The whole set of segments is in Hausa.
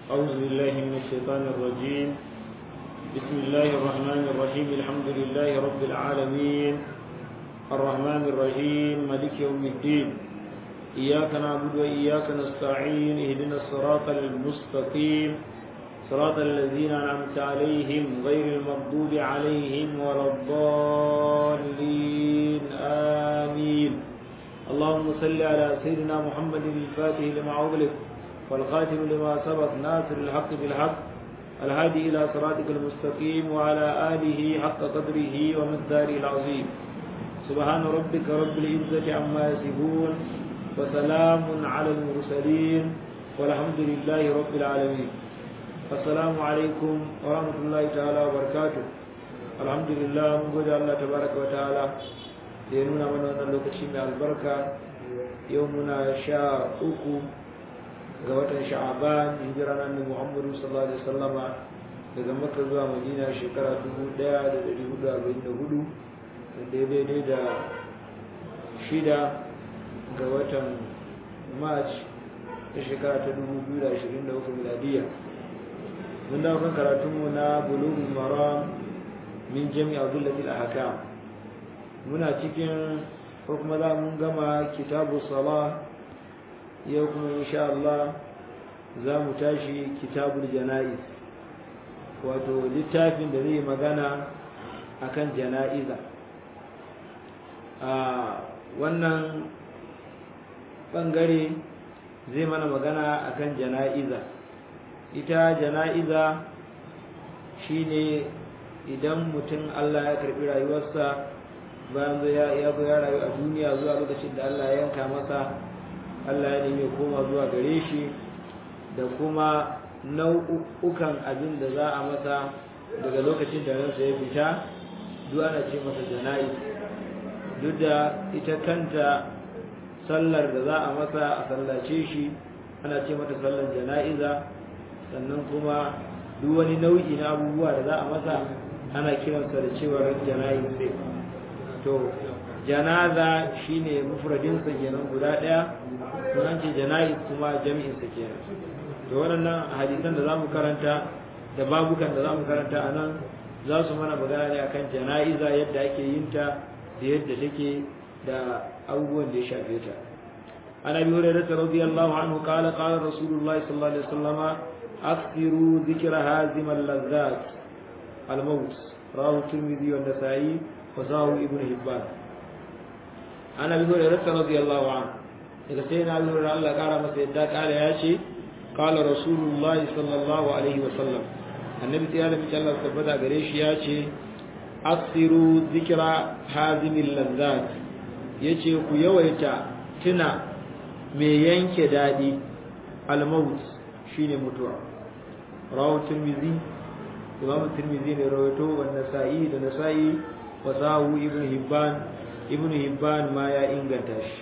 أعوذ بالله من الشيطان الرجيم بسم الله الرحمن الرحيم الحمد لله رب العالمين الرحمن الرحيم ملك يوم الدين إياك نعبد وإياك نستعين اهدنا الصراط المستقيم صراط الذين أنعمت عليهم غير المغضوب عليهم ولا الضالين آمين اللهم صل على سيدنا محمد الفاتح لما أغلق والخاتم لما سبق ناصر الحق بالحق الهادي إلى صراطك المستقيم وعلى آله حق قدره ومقداره العظيم سبحان ربك رب العزة عما يصفون وسلام على المرسلين والحمد لله رب العالمين السلام عليكم ورحمة الله تعالى وبركاته الحمد لله من قد الله تبارك وتعالى ينونا من أن اللوكشي من البركة يومنا شاء أكو ga watan sha'aban hijira na muhammadu sallallahu alaihi wasallama daga makka zuwa madina shekara 1444 wanda ya daidai da shida ga watan march ta shekara ta 2023 miladiya mun dawo kan karatunmu na bulughul maram min jami abdullahi al-ahkam muna cikin ko kuma za mun gama kitabu salah yau kuma insha Allah za mu tashi kitabul jana'iz wato littafin da zai magana akan jana'iza a wannan bangare zai mana magana akan jana'iza ita jana'iza shine idan mutum Allah ya karbi rayuwarsa bayan ya zo ya rayu a duniya zuwa lokacin da Allah ya yanka masa Allah ya nemi koma zuwa gare shi da kuma nau'ukan abin da za a masa daga lokacin da ransa ya fita duk ana ce masa jana'i duk da ita kanta sallar da za a masa a sallace shi ana ce mata sallar jana'iza sannan kuma duk wani nau'i na abubuwa da za a masa ana kiransa da cewar jana'i sai to janaza shine mufradinsa kenan guda daya an ce jana'iz kuma jami'insa kenan to waɗannan hadisan da zamu karanta da babukan da zamu karanta a nan za su mana magana ne akan jana'iza yadda ake yin ta da yadda take da abubuwan da ya shafe ta an abi hurairah radiyallahu anhu qala qala rasulullahi sallallahu alaihi wasallam akthiru dhikra hazim al-lazzat al-maut rawahu tirmidhi wa nasa'i wa sahu ibn hibban an abi hurairah radiyallahu anhu daga sai na lura Allah kara masa yadda kara ya ce kala rasulullah sallallahu alaihi wasallam annabi sai da mace Allah tabbata gare shi ya ce asiru zikra hazimil lazzat yace ku yawaita tuna me yanke dadi al-maut shine mutuwa rawu tirmizi imam tirmizi ne rawaito wa nasa'i da nasa'i wa sahu ibn hibban ibn hibban ma ya inganta shi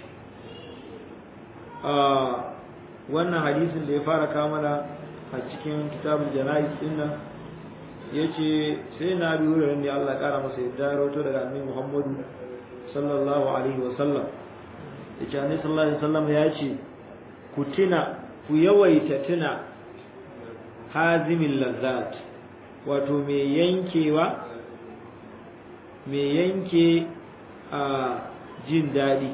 wannan hadisin da ya fara kamala a cikin kitabul jana'iz din nan yace sai na bi wurin da Allah kara masa yadda rawato daga annabi Muhammadu sallallahu alaihi wasallam yace annabi sallallahu alaihi wasallam ya ce ku tuna ku yawaita tuna hazimil lazzat wato me yankewa me yanke a jin daɗi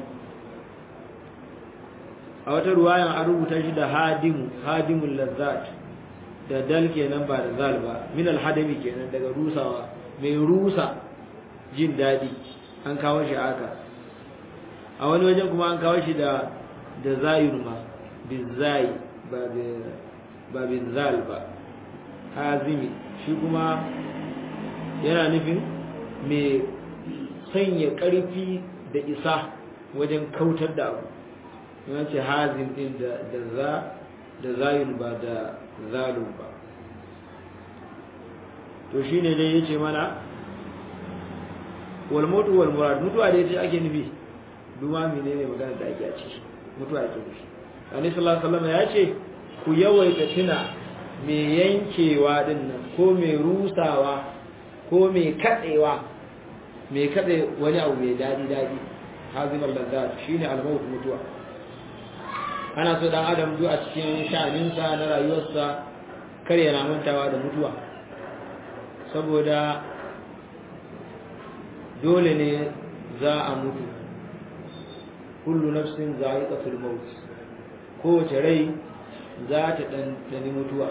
a wata ruwayan an rubuta shi da hadimu hadimul lazzat da dal kenan ba da zal ba min alhadami kenan daga rusawa mai rusa jin daɗi an kawo shi aka a wani wajen kuma an kawo shi da da zayun ma bizai ba ba bizal ba hazimi shi kuma yana nufin mai sanya ƙarfi da isa wajen kautar da abu yana ce hazin din da za da zayun ba da zalun ba to shine dai yace mana wal mutu wal murad mutuwa dai ita ake nufi duma menene magana da ake a ciki mutuwa ake nufi annabi sallallahu alaihi wasallam ya ce ku yawaita tuna me yankewa din nan ko me rusawa ko me kadewa me kade wani abu mai dadi dadi hazimar lazzat shine al-maut mutuwa ana so dan adam duk a cikin sha'aninsa na rayuwarsa kar yana mantawa da mutuwa saboda dole ne za a mutu kullu nafsin za'iqatul maut kowace rai za ta ɗanɗani mutuwa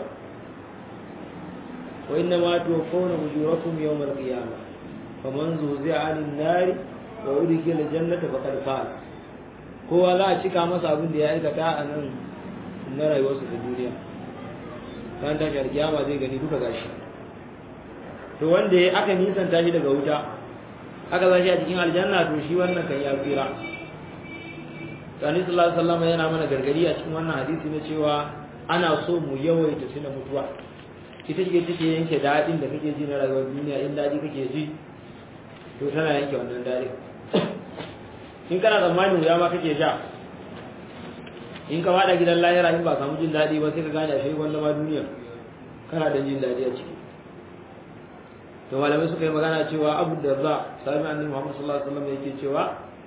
wa inna ma tuwaffawna ujurakum yawmal qiyamah faman zuzi'a 'anil nari wa udkhila jannata faqad faz kowa za a cika masa abin da ya aikata a nan na rayuwarsa ta duniya ran tashi alkiyama zai gani duka gashi to wanda ya aka nisanta shi daga wuta aka zashi a cikin aljanna to shi wannan kan ya tsira Sani sallallahu alaihi wasallam yana mana gargadi a cikin wannan hadisi na cewa ana so mu yawaita tuna mutuwa ita ce take yanke dadin da kake ji na rayuwar duniya in dadi kake ji to tana yanke wannan dadin in kana tsammanin wuya ma kake sha in ka fada gidan lahira in ba samu jin dadi ba sai ka gane ashe wanda ma duniya kana da jin dadi a ciki to malamai suka yi magana cewa abu da za sahabi annabi Muhammad sallallahu alaihi wasallam yake cewa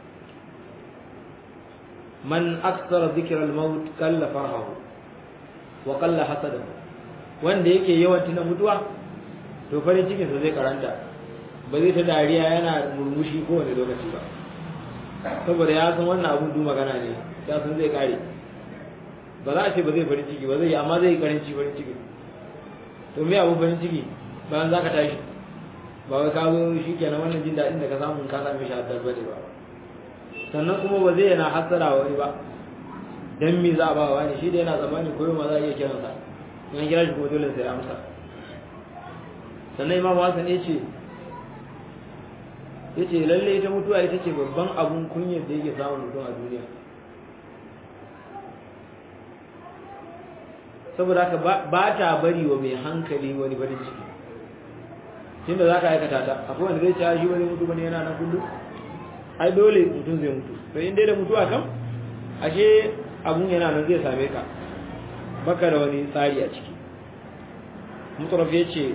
man aksara dhikra al-maut kalla farhahu wa qalla hasadahu wanda yake yawan tuna mutuwa to farin cikin sa zai karanta ba zai ta dariya yana murmushi kowane lokaci ba saboda ya san wannan abun du magana ne ya san zai kare ba za a ce ba zai farin ciki ba zai amma zai karanci farin ciki to me abun farin ciki bayan za ka tashi ba wai ka zo shi kenan wannan jin daɗin da ka samu ka same shi haddar bane ba sannan kuma ba zai yana hassara wani ba dan me za a ba wani shi da yana tsammani koyo ma za a iya kiran sa in kira shi kuma dole sai amsa sannan imam Hassan ya ce ya ce lalle ita mutuwa ita ce babban abun kunyar da yake samun mutum a duniya saboda haka ba ta bari wa mai hankali wani farin ciki tunda za ka aikata ta akwai wanda zai ci shi wani mutu bane yana na kullum ai dole mutum zai mutu to in dai da mutuwa kam ashe abun yana nan zai same ka baka da wani tsari a ciki mutaraf yace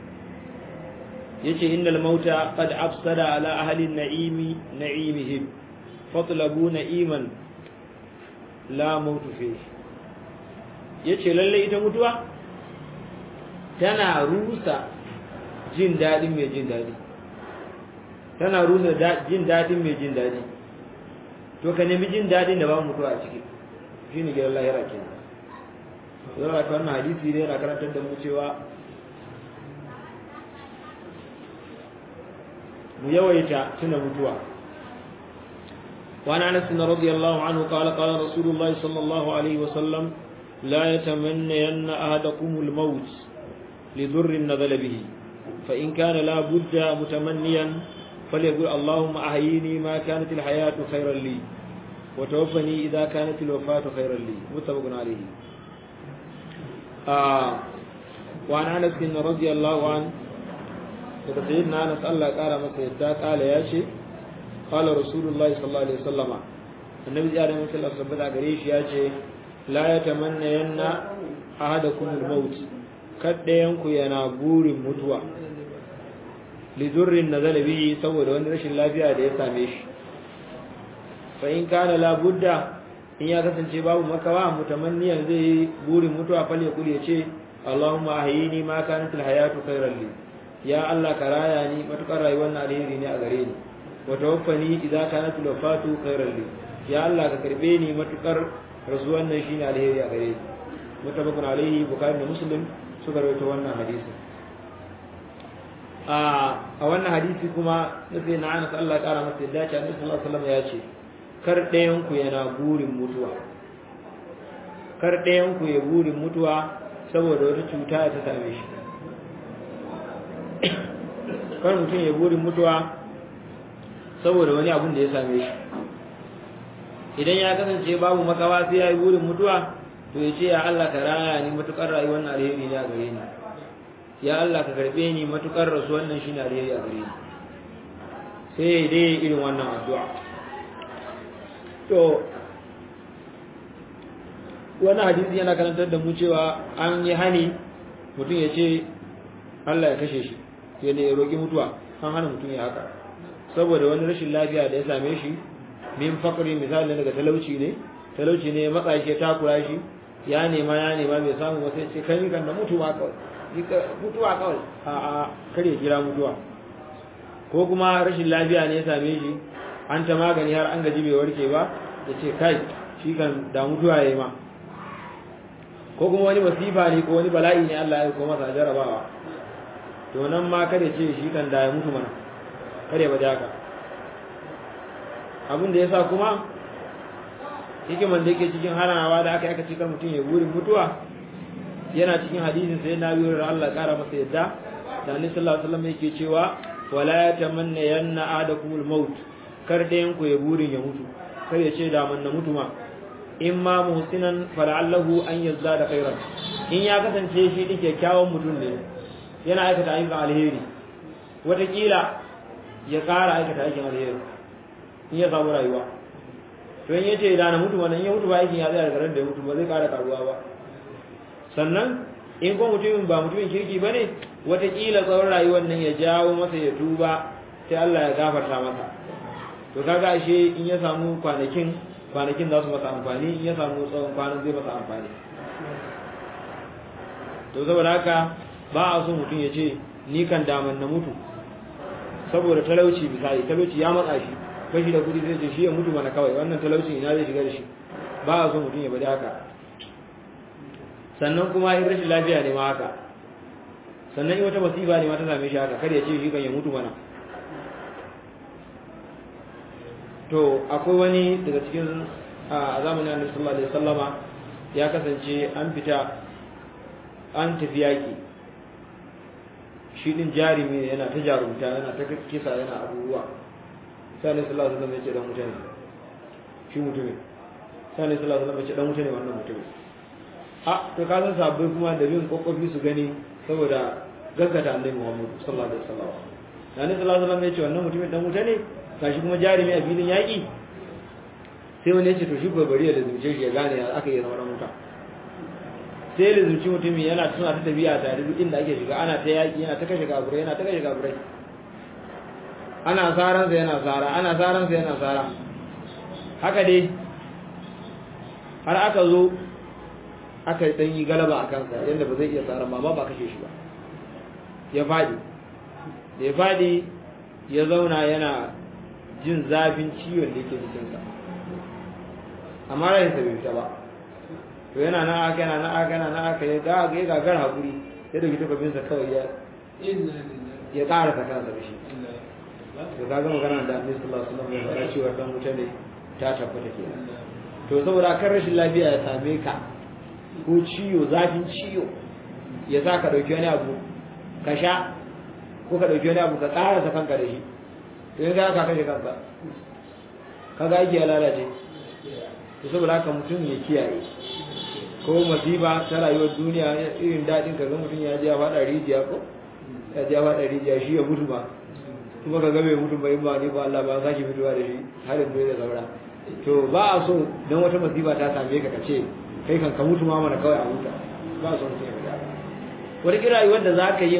yace innal mauta qad afsada ala ahli an-na'imi na'imihim fatlabu na'iman la mautu fihi yace lalle ita mutuwa tana rusa jin dadin mai jin dadi tana rusa jin dadin mai jin dadi to ka nemi jin dadin da ba mutuwa a ciki shine gidan lahira kenan zama ta wannan hadisi ne yana karantar da mu cewa mu yawaita tuna mutuwa وعن انس رضي الله عنه قال قال رسول الله صلى الله عليه وسلم لا يتمنين احدكم الموت لضر نزل به فان كان لا بد متمنيا فليقول اللهم احييني ما كانت الحياه خيرا لي وتوفني اذا كانت الوفاه خيرا لي متفق عليه آه وعن انس رضي الله عنه daga sayyidina Anas Allah kara masa yadda kala ya ce qala rasulullahi sallallahu alaihi wasallama annabi ya da sallallahu alaihi wasallam gare shi ya ce la yatamanna yanna ahadakum al-maut kaddayan ku yana burin mutuwa li durrin nazala bihi saboda wani rashin lafiya da ya same shi fa in kana la budda in ya kasance babu makawa mutamanniyan zai burin mutuwa fal ya kuli ya ce Allahumma ahyini ma kanat al-hayatu khayran li ya Allah ka raya ni matukar rayuwar na alheri ne a gare ni wa tawaffani idza kanat al-wafatu khayran li ya Allah ka karbe ni matukar rasuwar nan shine alheri a gare ni mutabakun alaihi bukhari da muslim suka rawaito wannan hadisi a a wannan hadisi kuma na sai na Anas Allah kara masa yadda ce Annabi sallallahu alaihi wasallam ya ce kar ɗayan ku yana burin mutuwa kar ɗayan ku ya burin mutuwa saboda wata cuta ta same shi kar mutum ya burin mutuwa saboda wani abun da ya same shi idan ya kasance babu makawa sai ya yi burin mutuwa to ya ce ya Allah ka raya ni matukar rayuwar na alheri ne a gare ni ya Allah ka karbe ni matukar rasu wannan shine alheri a gare ni sai ya dai irin wannan addu'a to wani hadisi yana karantar da mu cewa an yi hani mutum ya ce Allah ya kashe shi ya ne ya roƙi mutuwa an hana mutum ya haka saboda wani rashin lafiya da ya same shi min fakari misali daga talauci ne talauci ne ya matsa shi ya takura shi ya nema ya nema bai samu ba sai ce kai ni kan da mutuwa kawai mutuwa kawai a a kare jira mutuwa ko kuma rashin lafiya ne ya same shi an ta magani har an gaji bai warke ba ya ce kai shi kan da mutuwa ya yi ma ko kuma wani masifa ne ko wani bala'i ne Allah ya ko masa jarabawa to nan ma kada ce shi kan da ya mutu mana kada ba haka abin da yasa kuma hikiman da yake cikin hanawa da aka aka cika mutum ya burin mutuwa yana cikin hadisin sai na biyo da Allah kara masa yadda da Annabi sallallahu alaihi wasallam yake cewa wala yatamanna yanna adakumul maut kar da yanku ya burin ya mutu kar ya ce da man na mutu ma in ma muhsinan fala'allahu an yazdada khairan in ya kasance shi din kyakkyawan mutum ne yana aikata ayyukan alheri wataƙila ya ƙara aikata aikin alheri in ya samu rayuwa to in yace da na mutu wannan in ya mutu ba aikin ya tsaya daga ran da ya mutu ba zai ƙara karuwa ba sannan in ko mutumin ba mutumin kirki bane wataƙila tsawon rayuwar nan ya jawo masa ya tuba sai Allah ya gafarta masa to kaga ashe in ya samu kwanakin kwanakin za su masa amfani in ya samu tsawon kwanan zai masa amfani to saboda haka ba a so mutum ya ce ni kan daman na mutu saboda talauci misali talauci ya matsa shi kashi da kudi zai ce shi ya mutu mana kawai wannan talauci ina zai shiga da shi ba a so mutum ya bari haka sannan kuma in rashin lafiya ne ma haka sannan in wata masifa ne ma ta same shi haka kar ya ce shi kan ya mutu mana to akwai wani daga cikin a zamanin annabi sallallahu alaihi wasallama ya kasance an fita an tafi yaki shi din jarumi ne yana ta jarumta yana ta kisa yana abubuwa sai annabi sallallahu alaihi wasallam ya ce dan mutane shi mutumin sai annabi sallallahu alaihi wasallam ya ce dan mutane wannan mutumin a to ka san sabbai kuma da bin kokofi su gani saboda gaggata annabi Muhammad sallallahu alaihi wasallam annabi sallallahu alaihi wasallam ya ce wannan mutumin dan mutane gashi kuma jarumi a filin yaƙi sai wani ya ce to shi bari ya lazumce shi ya gane ya aka yi zama wuta sai lazumci mutumin yana suna ta tafiya tare duk inda ake shiga ana ta yaƙi yana ta kashe kafurai yana ta kashe kafurai ana saransa yana sara ana saransa yana sara haka dai har aka zo aka dan yi galaba a kansa yadda ba zai iya tsaron ba ba kashe shi ba ya faɗi da ya faɗi ya zauna yana jin zafin ciwon da yake jikinsa amma rai sa bai fita ba to yana na aka yana na aka yana na aka ya ga ga gagar hakuri ya dauki takobin sa kawai ya ya ƙara ta kansa da shi to ka ga magana da Annabi sallallahu alaihi wasallam ya faɗa cewa dan wuta ne ta tabbata kenan to saboda kan rashin lafiya ya same ka ko ciwo zafin ciwo ya sa ka dauki wani abu ka sha ko ka dauki wani abu ka ƙara ta kanka da shi to yanzu aka kashe kanka kaga aiki ya lalace to saboda haka mutum ya kiyaye ko masifa ta rayuwar duniya irin daɗin ka ga mutum ya ji ya faɗa rijiya ko ya ji ya faɗa rijiya shi ya mutu ba kuma ka ga bai mutu ba in ba ni ba Allah ba sake fitowa da shi har yanzu da saura to ba a so dan wata masifa ta same ka kace kai kan ka mutu ma mana kawai a huta ba so mutum ya fita wata kira rayuwar da za ka yin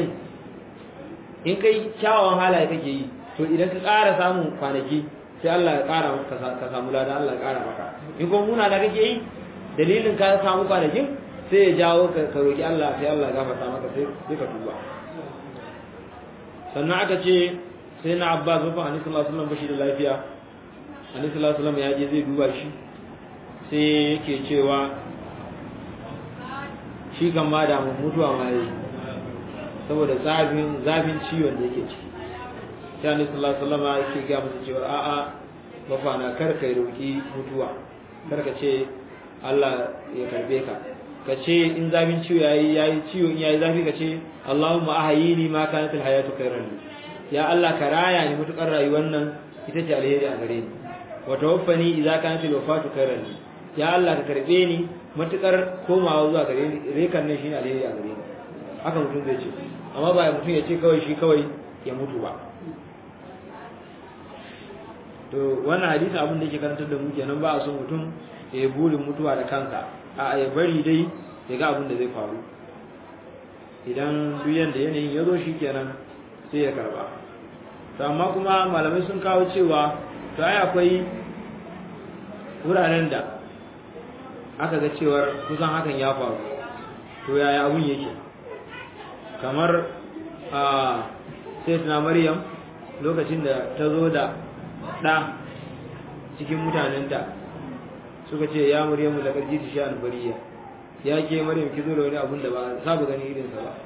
in kai kyawawan halaye kake yi to idan ka ƙara samun kwanaki sai Allah ya ƙara ka samu lada Allah ya ƙara maka in kuma muna da kake yi dalilin ka samu kwanakin sai ya jawo ka roki Allah sai Allah ya gafarta maka sai sai ka tuba sannan aka ce sai na Abbas ba Annabi sallallahu alaihi wasallam bashi da lafiya Annabi sallallahu alaihi wasallam ya je zai duba shi sai yake cewa shi kan ma da mutuwa ma yi saboda zafin zafin ciwon da yake ciki sai annabi sallallahu alaihi wasallam yake ga masa cewa a'a bafana kar kai roki mutuwa kar ka ce Allah ya karbe ka ka ce in zafin ciwo yayi yayi ciwo in yayi zafi ka ce Allahumma ahyini ma kanat alhayatu khairan li ya Allah ka raya ni mutukar rayuwar nan ita ce alheri a gare ni wa tawaffani idza kanat alwafatu khairan li ya Allah ka karbe ni mutukar komawa zuwa gare ni rekan nan shine alheri a gare ni haka mutum zai ce amma ba mutum ya ce kawai shi kawai ya mutu ba to wannan hadisi abin da yake karantar da mu kenan ba a so mutum ya yi burin mutuwa da kansa a ya bari dai ya ga abin da zai faru idan duk yanda yanayin ya zo shi kenan sai ya karba to amma kuma malamai sun kawo cewa to ai akwai wuraren da aka ga cewar kusan hakan ya faru to yaya abun yake kamar a sai na maryam lokacin da ta zo da ɗa cikin mutanenta suka ce ya maryamu da karji ta sha'an bariya ya ke maryam ki zo da wani abun da ba saba gani irinsa ba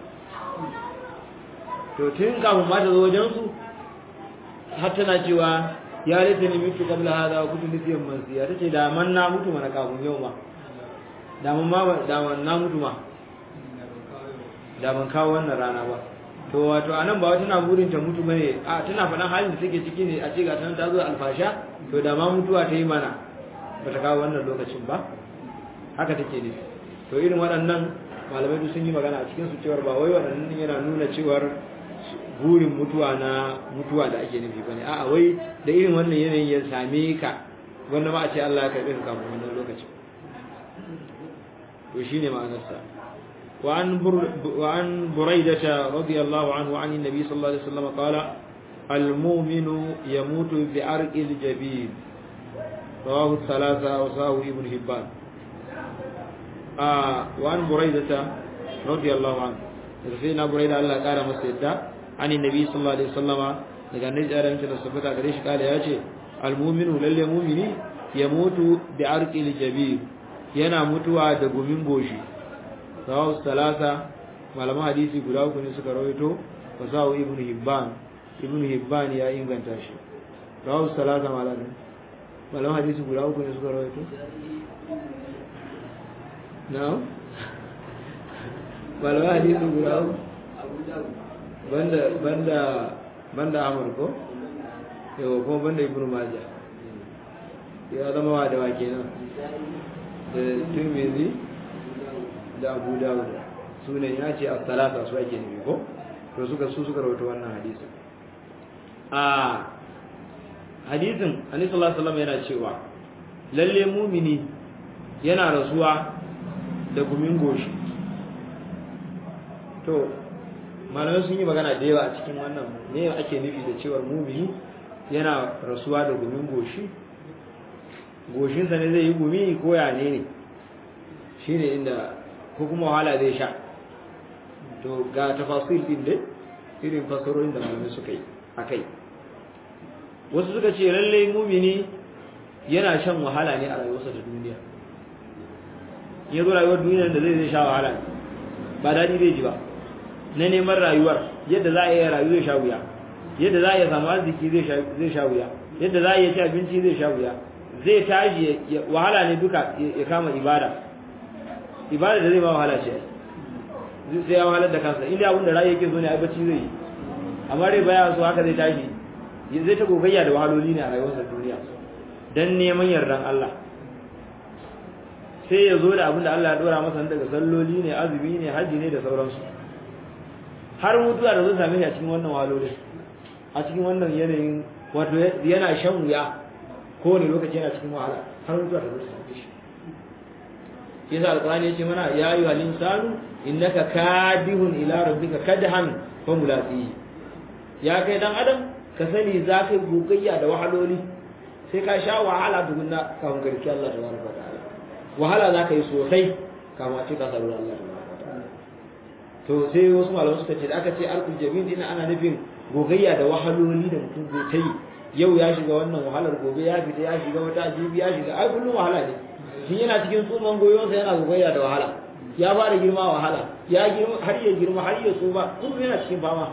to tun kafin ma ta zo wajen su har tana cewa ya laita ni mutu kabla hada wa kutu nisiyan mansiya tace da man na mutu mana kafin yau ma da man ma da man na mutu ma da ban kawo wannan rana ba to wato anan ba tana burin ta mutu bane a tana faɗan halin da take ciki ne a ce ga tana ta zo alfasha to da ma mutuwa ta yi mana bata kawo wannan lokacin ba haka take ne to irin waɗannan malamai duk sun yi magana a cikin su cewar ba wai waɗannan yana nuna cewar burin mutuwa na mutuwa da ake nufi bane a'a wai da irin wannan yanayin ya same ka wanda ma a ce Allah ya karbe ka kafin wannan lokacin to shine ma'anarsa wa an wa an buraidah radiyallahu anhu an annabi sallallahu alaihi wasallam qala المؤمن يموت بعرق الجبين رواه الثلاثة وصاه ابن هبان آه وعن بريدة رضي الله عنه سيدنا بريدة الله قال مسجد عن النبي صلى الله عليه وسلم daga annabi da ran da sabata gare shi kala yace almu'minu lalle mu'mini ya mutu bi arqil jabir yana mutuwa da gumin goshi sawu salasa malaman hadisi guda uku ne suka rawaito wa sawu ibn hibban ibn hibban ya inganta shi rawu salasa malaman malaman hadisi guda uku ne suka rawaito na'am malaman hadisi guda uku banda banda banda amur ko yau kuma banda ibnu maja ya zama wa da wake nan da tirmidhi da abu dawud su ne ya ce as-salata su ake nufi ko to suka su suka rawaito wannan hadisin a hadisin annabi sallallahu alaihi wasallam yana cewa lalle mumini yana rasuwa da gumin goshi to malamai sun yi magana da yawa a cikin wannan ne ake nufi da cewar mumini yana rasuwa da gumin goshi goshinsa ne zai yi gumi ko ya ne ne shi ne inda ko kuma wahala zai sha to ga tafasil din dai irin fasarorin da malamai suka yi a kai wasu suka ce lallai mumini yana shan wahala ne a rayuwarsa ta duniya ya zo rayuwar duniya da zai zai sha wahala ba daɗi zai ji ba na neman rayuwar yadda za a yi rayu zai sha wuya yadda za a yi samu arziki zai sha wuya yadda za a yi ci abinci zai sha wuya zai tashi wahala ne duka ya kama ibada ibada da zai ma wahala ce sai ya wahalar da kansa inda abin da rayu yake so ne a bacci zai yi amma rai baya so haka zai tashi zai ta gogayya da wahaloli ne a rayuwarsa duniya dan neman yardan Allah sai ya zo da abin da Allah ya dora masa daga salloli ne azumi ne haji ne da sauransu har mutuwa da zai same shi a cikin wannan wahalolin a cikin wannan yanayin wato yana shan wuya kowane lokaci yana cikin wahala har mutuwa da zai same shi yasa alqur'ani yace mana ya ayu halin sanu innaka kadihun ila rabbika kadhan fa mulaqi ya kai dan adam ka sani za ka gogayya da wahaloli sai ka sha wahala tukunna kafin garki Allah tabaraka wa ta'ala wahala za ka yi sosai kafin a ce ka sabu Allah tabaraka wa ta'ala to sai wasu malamai suka ce da aka ce arkul jabin din ana nufin gogayya da wahaloli da mutum zai ta yi yau ya shiga wannan wahalar gobe ya fita ya shiga wata jibi ya shiga ai kullum wahala ne shi yana cikin tsuman goyonsa yana gogayya da wahala ya fara girma wahala ya girma har ya girma har ya tsufa kullum yana cikin fama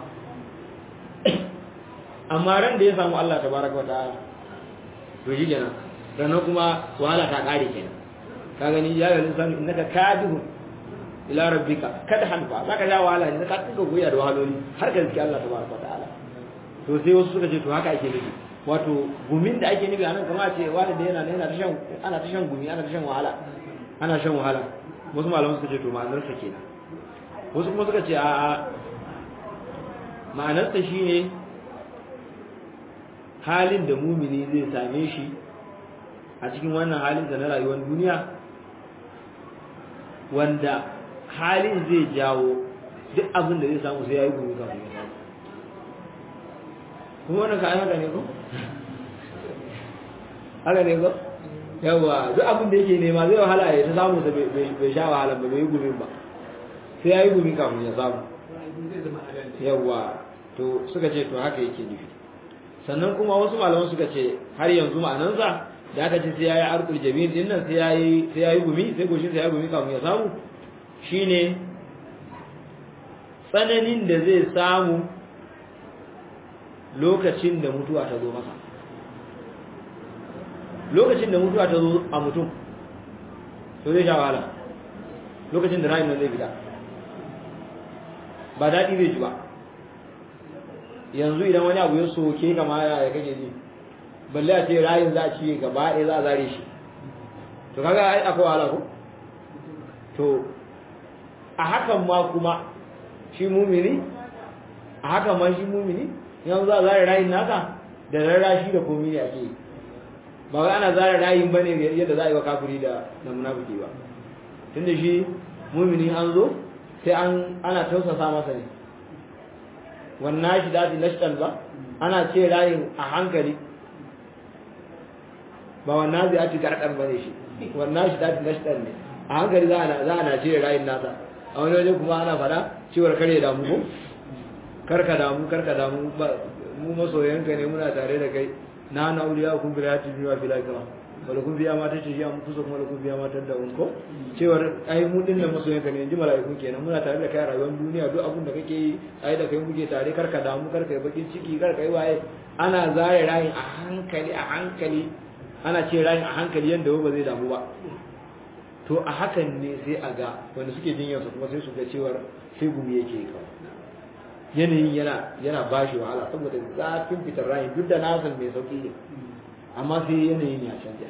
amma ran da ya samu Allah tabaraka wa ta'ala to shi kenan sannan kuma wahala ta kare kenan ka gani ya ga lissan innaka kadihu ila rabbika kada hanfa zaka ja wahala ne ka tuka goya da wahaloli har ga ziki Allah tabaraka wa ta'ala to sai wasu suka ce to haka ake nufi wato gumin da ake nufi anan kamar ce wani da yana yana ta shan ana ta shan gumi ana ta shan wahala ana shan wahala wasu malaman suka ce to ma'anar sa kenan wasu kuma suka ce a ma'anar sa shine halin da mumini zai same shi a cikin wannan halin da na rayuwar duniya wanda halin zai jawo duk abin da zai samu sai ya yi gumi kafin ya samu kuma wannan ka ai haka ne ko haka ne ko yawa duk abin da yake nema zai wahala ya ta samu sa bai sha wahala ba bai yi gumin ba sai ya yi gumi kafin ya samu yawa to suka ce to haka yake nufi sannan kuma wasu malaman suka ce har yanzu ma'anansa da aka ce sai ya yi arkul jami'in din nan sai ya yi gumi sai goshin sai ya yi gumi kafin ya samu shine tsananin da zai samu lokacin da mutuwa ta zo masa lokacin da mutuwa ta zo a mutum to zai sha wahala lokacin da rayin nan zai fita ba daɗi zai ji ba yanzu idan wani abu ya soke kama ya kake ji balle a ce rayin za a ciye gaba ɗaya za a zare shi to kaga ai akwai wahala ko to a hakan ma kuma shi mumini a hakan ma shi mumini yanzu za a zare rayin naka da rarrashi da komi ne ake yi ba wai ana zara rayin bane yadda za a yi wa kafiri da da munafiki ba tunda shi mumini an zo sai an ana tausasa masa ne wannan shi dadi nashtan ba ana ce rayin a hankali ba wannan zai ati karkar bane shi wannan shi dadi nashtan ne a hankali za a za a ce rayin nasa a wani waje kuma ana fada cewar kare damu ko karka damu karka damu mu masoyanka ne muna tare da kai na na auliya kun bi rayati biwa fil akhirah wala kun biya mata ce ya mu kusa kuma kun biya mata da unko cewar ai mu din nan masoyan ka ne inji mala'iku kenan muna tare da kai a rayuwar duniya duk abin da kake yi ai da kai muke tare karka damu karka yi bakin ciki karka yi waye ana zare rayin a hankali a hankali ana ce rayin a hankali yanda ba zai damu ba to a hakan ne sai a ga wanda suke jinyar su kuma sai su ga cewar sai gumi yake kawai yanayin yana yana bashi wahala saboda zafin fitar rayin duk da na san mai sauki ne amma sai yanayin ya canja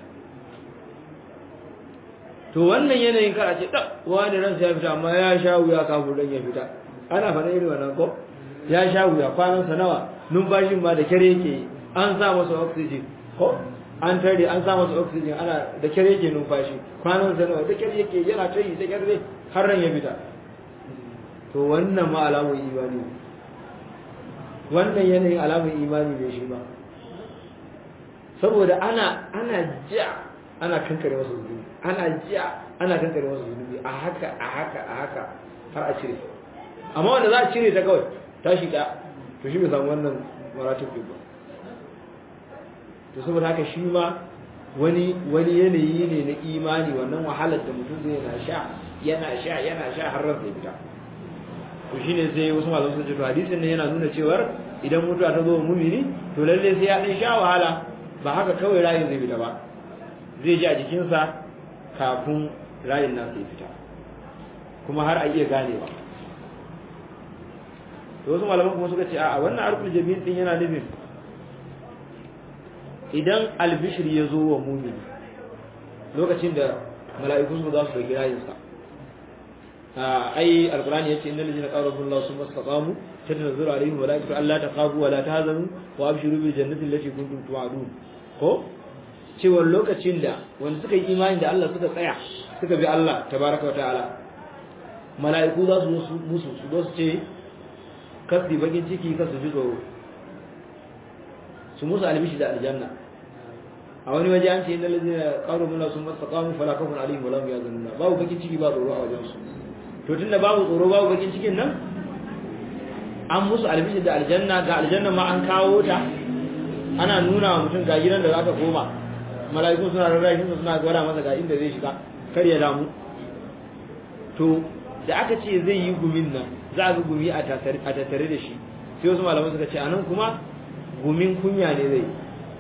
to wannan yanayin kar a ce da wani ransa ya fita amma ya sha wuya kafin ran ya fita ana faɗa irin wannan ko ya sha wuya kwanan sa nawa numfashin ma da kyare yake an sa masa oxygen ko an tare an sa masa oxygen ana da kyare yake numfashi kwanan sa nawa da kyare yake yana tayi da kyare har ran ya fita to wannan ma alamun imani ne wannan yanayin alamun imani ne shi ba saboda ana ana ja ana kankare masa zunubi ana ja ana kankare masa zunubi a haka a haka a haka har a cire amma wanda za a cire ta kawai ta shiga to shi bai samu wannan maratib ba to saboda haka shi ma wani wani yanayi ne na imani wannan wahalar da mutum zai yana sha yana sha yana sha har ran zai fita to shine sai wasu malaman sun ce to hadisin ne yana nuna cewar idan mutuwa ta zo wa mumini to lalle sai ya dan sha wahala ba haka kawai rayin zai fita ba zai ji a jikinsa kafin rayin nan sai fita kuma har a iya ganewa to wasu malaman kuma suka ce a wannan arkul jami'in din yana nufin idan albishir ya zo wa mumini lokacin da mala'iku su za su dauki rayinsa ai alqur'ani yace innal ladina qalu billahi summa istaqamu tatanazzalu alaihim malaikatu alla taqabu wa la tahzanu wa abshiru bil jannati allati kuntum tu'adun ko cewa lokacin da wanda suka yi imani da Allah suka tsaya suka bi Allah tabaraka wa ta'ala mala'iku za su musu su zo su ce kasi bakin ciki kasu ji tsoro su musu albishi da aljanna a wani waje an ce innal ladina qalu billahi summa istaqamu fala khawfun alaihim wa la hum yahzanun babu bakin ciki ba tsoro a wajen su to tunda babu tsoro babu bakin cikin nan an musu albishi da aljanna ga aljanna ma an kawo ta ana nuna wa mutum ga gidan da zaka koma mala'iku suna rarrashi suna gwada masa ga inda zai shiga kar ya damu to da aka ce zai yi gumin nan za a ga gumi a tattare da shi sai wasu malamai suka ce anan kuma gumin kunya ne zai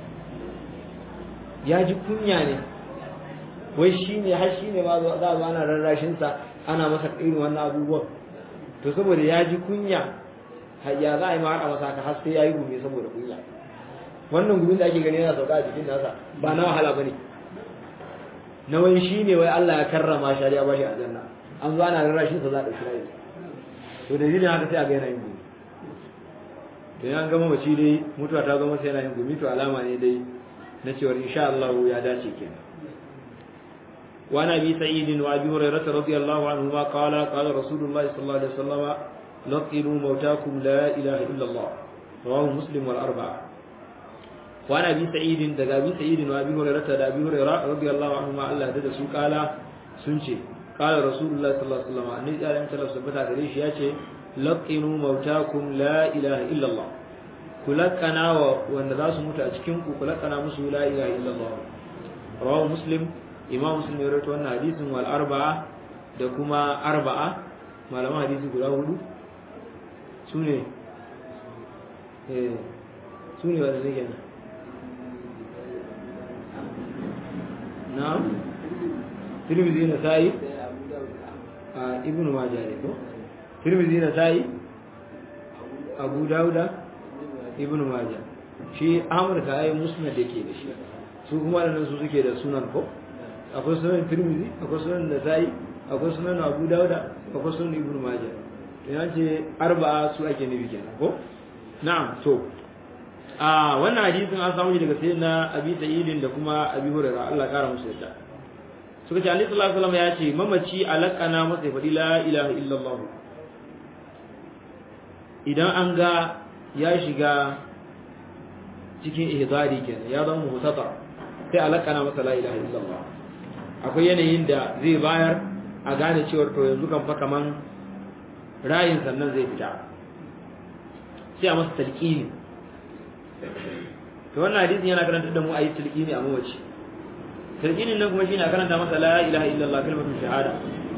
ya ji kunya ne wai shi ne har shi ne ma za a zo ana rarrashinsa ana masa irin wannan abubuwan to saboda ya ji kunya ya za a yi ma masa haka har sai ya yi gumi saboda kunya wannan gumin da ake gani yana sauka a jikin nasa ba na wahala ba ne na wai shi ne wai Allah ya karrama shi ya bashi aljanna an zo ana rarrashinsa za a ɗauki rayu to da dalilin haka sai a ga yana yin gumi to yan gama mace dai mutuwa ta zama sai yana yin gumi to alama ne dai na cewar insha Allah ya dace kenan وعن ابي سعيد وابي هريره رضي الله عنهما قال قال رسول الله صلى الله عليه وسلم لقنوا موتاكم لا اله الا الله رواه مسلم والاربعه wa ana bi sa'idin daga bi sa'idin wa bi hurairah da bi hurairah radiyallahu anhu ma Allah da su kala sun ce kala rasulullahi sallallahu alaihi wasallam annabi ya rinta tabbata gare shi yace laqinu mautakum la ilaha illa Allah kulakana wa wanda za su mutu a cikin ku kulakana musu la ilaha illa Allah rawahu muslim imam muslim ya rawaito wannan hadisin wal arba'a da kuma arba'a malaman hadisi guda hudu sune eh sune wanda zai kenan na'am tirmidhi na sai a ibnu majah ne ko tirmidhi na sai abu dauda ibnu majah shi ahmad ka ayi musnad yake da shi su kuma da su suke da sunan ko akwai sunan tirmidhi akwai sunan nasai akwai sunan abu dauda akwai sunan ibnu majah to yan ce arba'a su ake nufi kenan ko na'am to a wannan hadisin an samu daga sayyidina abi sa'idin da kuma abi hurairah Allah ya kara musu yadda suka ce annabi sallallahu alaihi wasallam ya ce mamaci alaqana masa ya faɗi la ilaha illallah idan an ga ya shiga cikin ihdari kenan ya zama muhtata sai alaqana masa la ilaha illallah akwai yanayin da zai bayar a gane cewa to yanzu kan fa kaman rayin sannan zai fita sai a masa talqini to wannan hadisin yana karanta da mu ayi talqini a mawaci talqinin nan kuma shine a karanta masa la ilaha illallah kalmatu shahada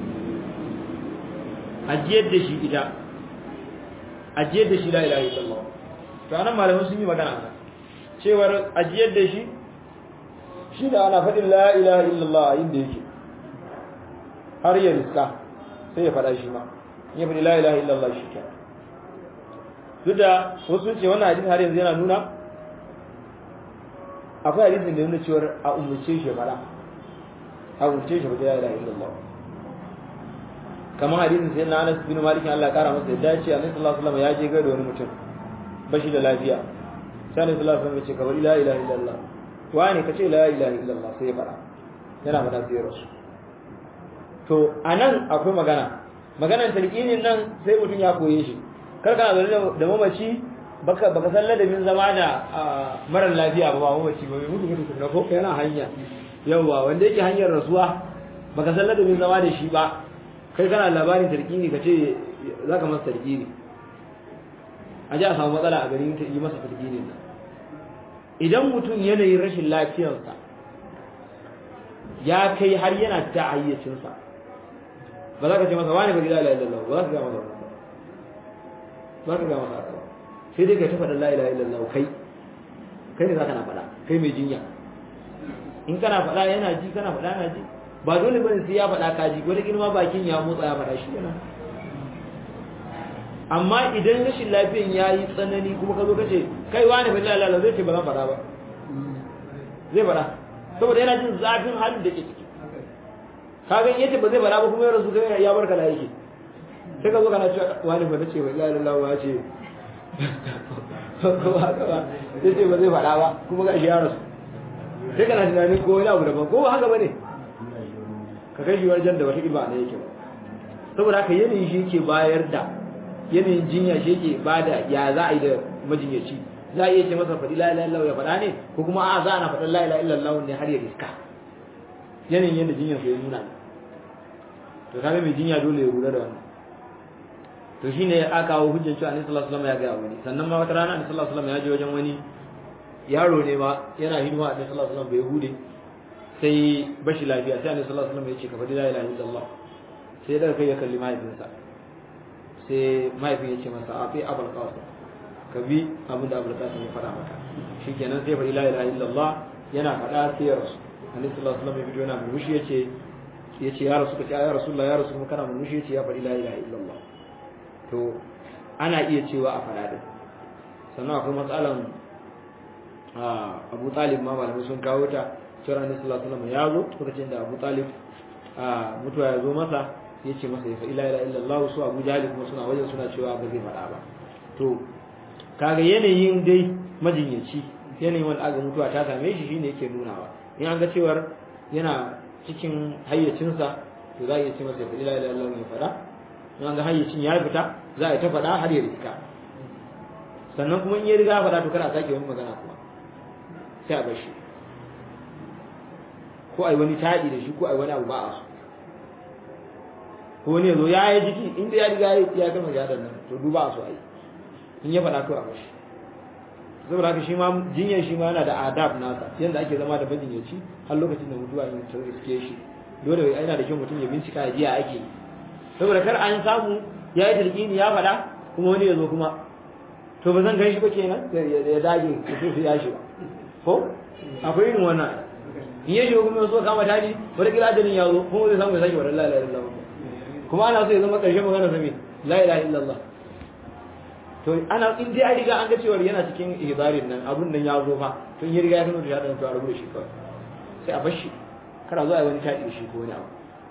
ajiyar da shi ita ajiyar da shi la ilaha illallah to anan malaman sun yi magana cewar ajiyar da shi shi da ana faɗin la ilaha illallah a inda yake har ya riska sai ya faɗa shi ma ya faɗi la ilaha illallah shi ke duk da wasu ce wannan hadisi har yanzu yana nuna akwai hadisin da nuna cewar a umurce shi faɗa a umurce shi faɗi la ilaha illallah kamar hadisin sai na Anas bin Malik Allah ya kara masa yadda ce Annabi sallallahu alaihi wasallam ya je ga wani mutum bashi da lafiya sai Annabi sallallahu alaihi wasallam ya ce ka bari la ilaha illallah wani ka ce la ilaha illallah sai ya fara yana fada sai ya rasu to anan akwai magana maganar talqinin nan sai mutum ya koye shi kar kana zaune da mamaci baka baka san ladabin zama da marar lafiya ba ba mamaci ba mutu mutu na ko yana hanya yawa wanda yake hanyar rasuwa baka san ladabin zama da shi ba kai kana labarin talqini ka ce zaka masa talqini a ji a samu matsala a garin ta yi masa talqinin nan idan mutum yanayin rashin lafiyarsa ya kai har yana ta hayyacinsa ba za ka ce masa wani ba gida la ilallah ba za ka ga masa ba ka ga masa haka ba sai dai ka ta faɗa la ilaha illallah kai kai ne za ka na faɗa kai mai jinya in kana faɗa yana ji kana faɗa yana ji ba dole bane sai ya faɗa ka ji wani girma bakin ya motsa ya faɗa shi yana amma idan rashin lafiyan ya yi tsanani kuma ka zo ka ce kai wani bai lalala zai ce ba zan faɗa ba zai faɗa saboda yana jin zafin halin da ke ciki ka ga yace ba zai faɗa ba kuma ya rasu kai ya barka da yake sai ka zo kana cewa wani ba ce bai lalala ba ce ko haka ba sai ce ba zai faɗa ba kuma ga shi ya rasu sai kana tunanin ko wani abu daban ko haka ba ne ka kai shi wajen da wata ba ne yake ba saboda haka yanayin shi yake bayar da yanayin jinya shi yake bada ya za a yi da majinyaci za a iya ce masa faɗi la ilaha illallah ya faɗa ne ko kuma a za a na faɗin la ilaha illallah ne har ya riska yanayin yadda jinyar su ya nuna to kaga mai jinya dole ya lura da wannan to shine aka kawo hujjar cewa annabi sallallahu alaihi wasallam ya ga wani sannan ma wata rana annabi sallallahu alaihi wasallam ya je wajen wani yaro ne ma yana hidima annabi sallallahu alaihi wasallam bai hude sai bashi lafiya sai annabi sallallahu alaihi wasallam ya ce ka faɗi la ilaha illallah sai daga kai ya kalli mahaifinsa sai mahaifin ya ce masa a fi abul qasim ka bi abin da abul qasim ya faɗa maka shikenan sai faɗi la ilaha illallah yana faɗa sai ya rasu annabi sallallahu alaihi wasallam ya fito yana murmushi yace yace ya rasu kace ya rasulullah ya rasu kuma kana murmushi yace ya faɗi la ilaha illallah to ana iya cewa a faɗa din sannan akwai matsalan Abu Talib ma malamai sun kawo ta cewa annabi sallallahu alaihi wasallam ya zo lokacin da Abu Talib mutuwa ya zo masa ya ce masa ya fa ila ila illallah su abu jahali kuma suna wajen suna cewa ba zai faɗa ba to kaga yanayin dai majinyaci yanayin wani aga mutuwa ta same shi shine yake nunawa in an ga cewar yana cikin hayyacinsa to za a iya ce masa ya fa ila ila illallah ya faɗa in an ga hayyacin ya fita za a yi ta faɗa har ya riska sannan kuma in ya riga faɗa to kada a sake wani magana kuma sai a bashi ko ai wani taɗi da shi ko ai wani abu ba a so ko wani yazo ya yi jiki inda ya riga ya gama jihadar nan to duba a so ai in ya faɗa to a bashi saboda haka shi ma jinyar shi ma yana da adab nasa yanda ake zama da majinyaci har lokacin da mutuwa in ta riske shi dole yana da kyau mutum ya bincika ya jiya ake saboda kar an samu ya yi talqini ya faɗa kuma wani ya zo kuma to ba zan gan shi ba kenan ya dage ya so ya shi ba ko akwai irin wannan in ya shiga kuma ya so kama tadi wata kila ajalin ya zo kuma zai samu ya sake wa la ilaha illallah kuma ana so ya zama ƙarshen magana sa me la ilaha illallah to ana in dai an riga an ga cewa yana cikin ihdarin nan abun nan ya zo fa to in ya riga ya kano da shaɗan to a rubuta shi kawai sai a bar shi kana zo a yi wani taɗi da shi ko wani abu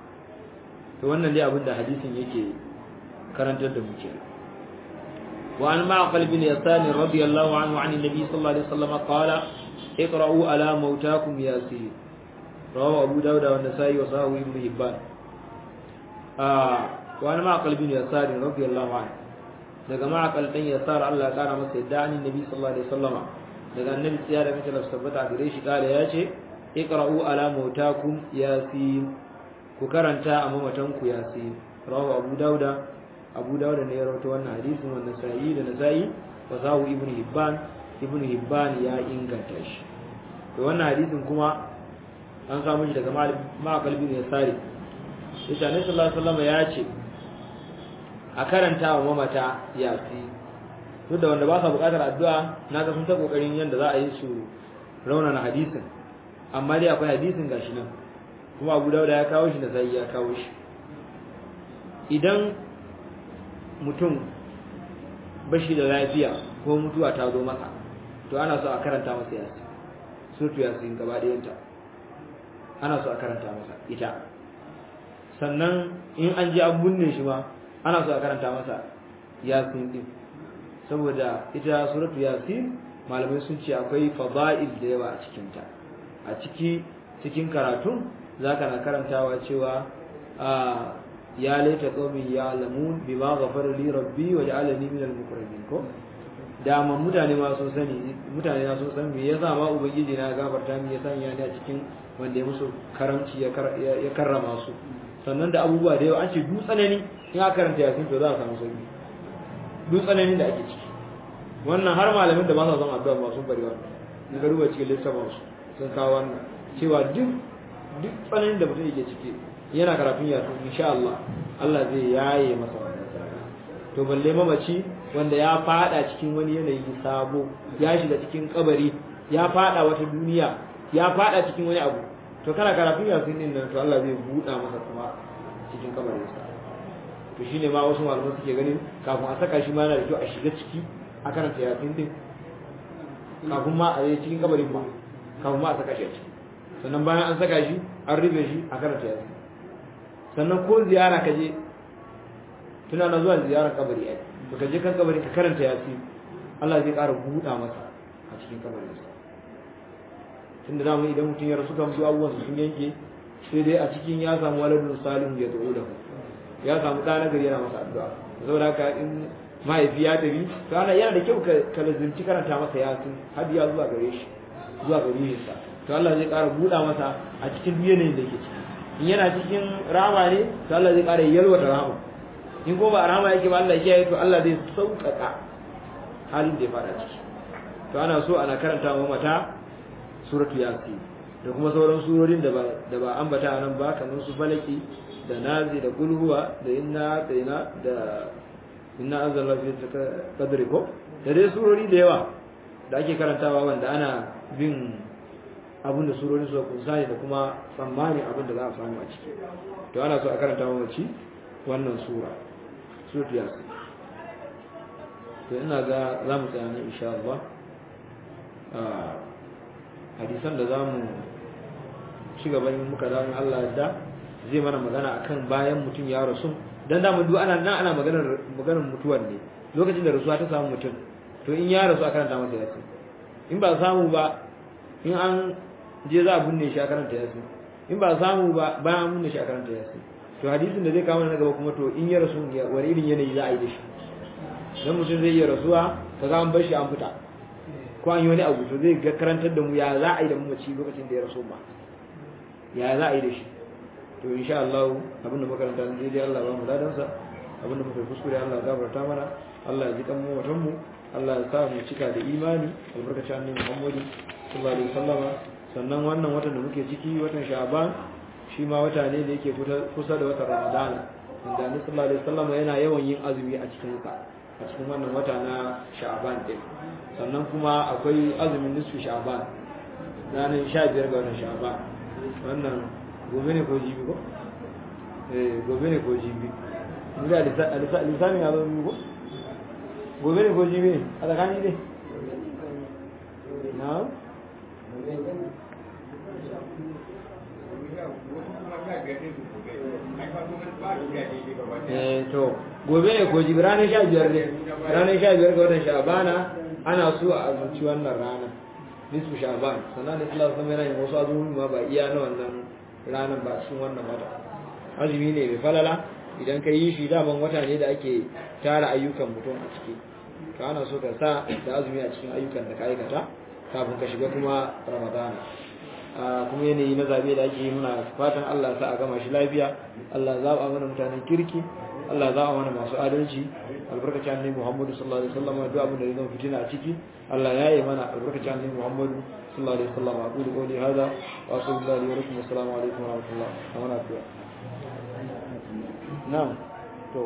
to wannan dai abin da hadisin yake karantar da mu kenan وعن معقل بن يسار رضي الله عنه عن النبي صلى الله عليه وسلم قال اقرأوا على موتاكم ياسين رواه أبو داود والنسائي وصححه ابن حبان آه وعن معقل بن يسار رضي الله عنه daga ma'akal dan yasar Allah ya kara masa yadda an nabi sallallahu alaihi wasallama daga annabi tsaya da mace tabbata gare shi kare ya ce iqra'u ala mautakum yasin ku karanta a mamatan ku yasin rawahu abu dauda abu dauda ne ya rawaito wannan hadisin wannan sa'i da nasa'i wa sahu ibnu hibban ibnu hibban ya inganta shi to wannan hadisin kuma an samu shi daga ma'akal bin yasari yace annabi sallallahu alaihi wasallama ya ce a karanta wa mamata yasi duk da wanda ba sa buƙatar addu'a na ga sun ta kokarin yanda za a yi su raunana hadisin amma dai akwai hadisin gashi nan kuma Abu Dawud ya kawo shi da sai ya kawo shi idan mutum bashi da lafiya ko mutuwa ta zo masa to ana so a karanta masa yasi surtu yasin gaba ɗayanta ana so a karanta masa ita sannan in an ji an binne shi ma ana so a karanta masa yasin din saboda ita suratu yasin malamai sun ce akwai fada'il da yawa a cikin ta a ciki cikin karatun zaka na karantawa cewa a ya laita qaumin ya'lamun bima ghafara li rabbi wa ja'alani min al-mukarramin ko da man mutane ma sun sani mutane na sun san me yasa ma ubangiji na gafarta mi yasa ya ne a cikin wanda ya musu karamci ya karrama su sannan da abubuwa da yawa an ce duk tsanani in aka karanta yasin to za a samu sauki duk tsananin da ake ciki wannan har malamin da ba sa son addu'a ba sun bari wannan in ga ruwa cikin littafin su sun kawo wannan cewa duk duk tsananin da mutum yake ciki yana karatun yasin insha Allah Allah zai yaye masa wannan to balle mamaci wanda ya fada cikin wani yanayi sabo ya shiga cikin kabari ya fada wata duniya ya fada cikin wani abu to kana karatun yasin din nan to Allah zai buɗa masa kuma cikin kabarinsa to shine ma wasu malaman suke ganin kafin a saka shi ma yana da kyau a shiga ciki a karanta yasin din kafin ma a yi cikin kabarin ma kafin ma a saka shi a ciki sannan bayan an saka shi an rufe shi a karanta yasin sannan ko ziyara ka je tuna na zuwa ziyarar kabari ai to ka je kan kabari ka karanta yasin Allah zai ƙara buɗa masa a cikin kabarinsa tunda zamu idan mutum ya rasu kan su abubuwan sun yanke sai dai a cikin ya samu waladun salihu ya da'u da ya samu ɗa nagari yana masa addu'a saboda haka in mahaifi ya tafi to ana yana da kyau ka lazimci karanta masa yasin har ya zuwa gare shi zuwa gare shi sa to Allah zai ƙara buɗa masa a cikin yanayin da yake ciki in yana cikin rama ne to Allah zai ƙara yalwata rama in ko ba a rama yake ba Allah ya kiyaye to Allah zai sauƙaƙa halin da ya fara ciki to ana so ana karanta wa mata suratu yasin da kuma sauran surorin da ba da ba ambata nan ba kamar su falaki da nazi da kulhuwa da inna tsina da inna anzalna fi qadri ko da dai surori da yawa da ake karantawa wanda ana bin abin da surorin su kunsa ne da kuma tsammanin abin da za a samu a ciki to ana so a karanta wa mace wannan sura suratu yasin to ina ga za mu tsaya nan insha Allah hadisan da za mu ci gaban muka zama Allah da zai mana magana akan bayan mutum ya rasu dan da mu duk ana nan ana maganar maganar mutuwar ne lokacin da rasuwa ta samu mutum to in ya rasu a karanta masa yasin in ba samu ba in an je za a binne shi a karanta yasin in ba samu ba bayan an binne shi a karanta yasin to hadisin da zai kawo na gaba kuma to in ya rasu wani irin yanayi za a yi da shi dan mutum zai iya rasuwa kaga an bar shi an fita ko an yi wani abu to zai ga karantar da mu ya za a yi da mamaci lokacin da ya rasu ma ya za a yi da shi to insha Allah abinda makaranta zai dai Allah ba mu ladansa abinda muka kuskure Allah ya gafarta mana Allah ya ji kan mu mutan mu Allah ya sa mu cika da imani albarkacin annabi Muhammad sallallahu alaihi wasallama sannan wannan watan da muke ciki watan Sha'ban shi ma wata ne da yake kusa da watan Ramadana inda annabi sallallahu alaihi wasallama yana yawan yin azumi a cikin sa a cikin wannan wata na Sha'ban din sannan kuma akwai azumin nisfu Sha'ban ranar 15 ga watan Sha'ban wannan gobe ne ko jibi ko eh gobe ne ko jibi inda lisani ya zo ko gobe ne ko jibi ne a tsakani ne na eh to gobe ne ko jibi ranar sha biyar ne ranar sha biyar ga watan sha'bana ana so a azumci wannan rana nisfu sha'ban sannan da islam kuma yana yin wasu azumi ma ba iya na wannan ranar ba cikin wannan wata azumi ne mai falala idan ka yi shi daman wata ne da ake tara ayyukan mutum a ciki to ana so ka sa da azumi a cikin ayyukan da ka aikata kafin ka shiga kuma ramadana kuma yanayi na zabe da ake yi muna fatan Allah sa a gama shi lafiya Allah za a mana mutanen kirki Allah za a mana masu adalci albarkacin annabi Muhammadu sallallahu alaihi wasallam duk abin da zai zama fitina a ciki Allah ya yi mana albarkacin annabi Muhammadu sallallahu alaihi wasallam aqulu qawli hadha wa sallallahu alaihi wa sallam assalamu alaikum wa rahmatullah wa barakatuh na'am to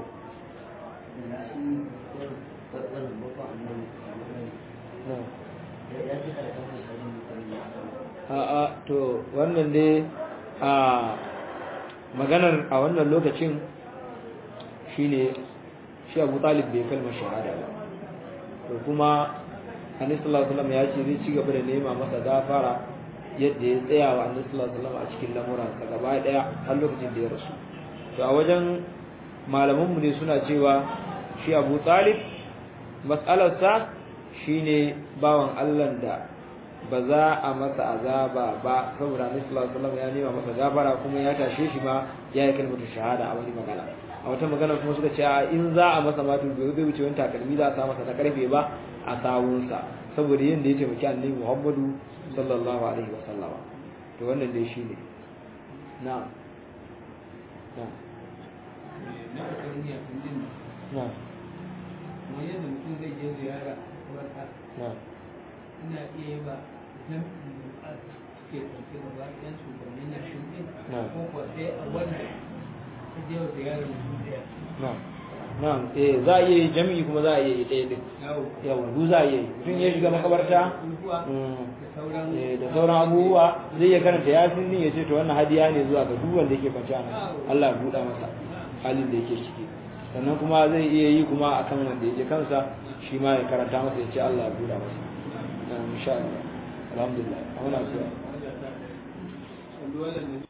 a'a to wannan dai a maganar a wannan lokacin shine shi Abu Talib bai kalmar shahada ba to kuma Annabi sallallahu alaihi wasallam ya ce zai ci gaba da nema masa gafara yadda ya tsaya wa Annabi sallallahu alaihi wasallam a cikin lamuransa gaba daya har lokacin da ya rasu to a wajen malamanmu ne suna cewa shi Abu Talib mas'alarsa shine bawan Allah da ba za a masa azaba ba saboda Annabi sallallahu alaihi wasallam ya nema masa gafara kuma ya tashe shi ma ya yi kalmar shahada a wani magana a wata magana kuma suka ce in za a masa matu bai zai wuce wani takalmi za a sa masa na karfe ba a sawunsa saboda yin da ya taimaki Annabi Muhammadu sallallahu alaihi wasallam to wannan dai shine na'am na'am na akariya kundin na'am kuma yadda mutum zai je ziyara wata na'am ina iya yi ba jam'in da suke ɗauke da bayan shugabannin na shuɗin Na'am. ko kuwa sai a wanda ta je wa ziyarar mutum ɗaya na'am na'am eh za a iya yi jami'i kuma za a iya yi ɗaya din yawo yawa du za a iya yi mutum ya shiga makabarta abubuwa mm, da sauran eh, da sauran abubuwa zai iya karanta yasin din ya ce to wannan hadiya ne zuwa ga duk wanda yake kwance a nan Allah ya buɗa masa halin da yake ciki sannan kuma zai iya yi kuma akan wanda yake kansa shi ma ya karanta masa ya ce Allah ya buɗa masa Na'am, insha Allah alhamdulillah a muna addu'a wanda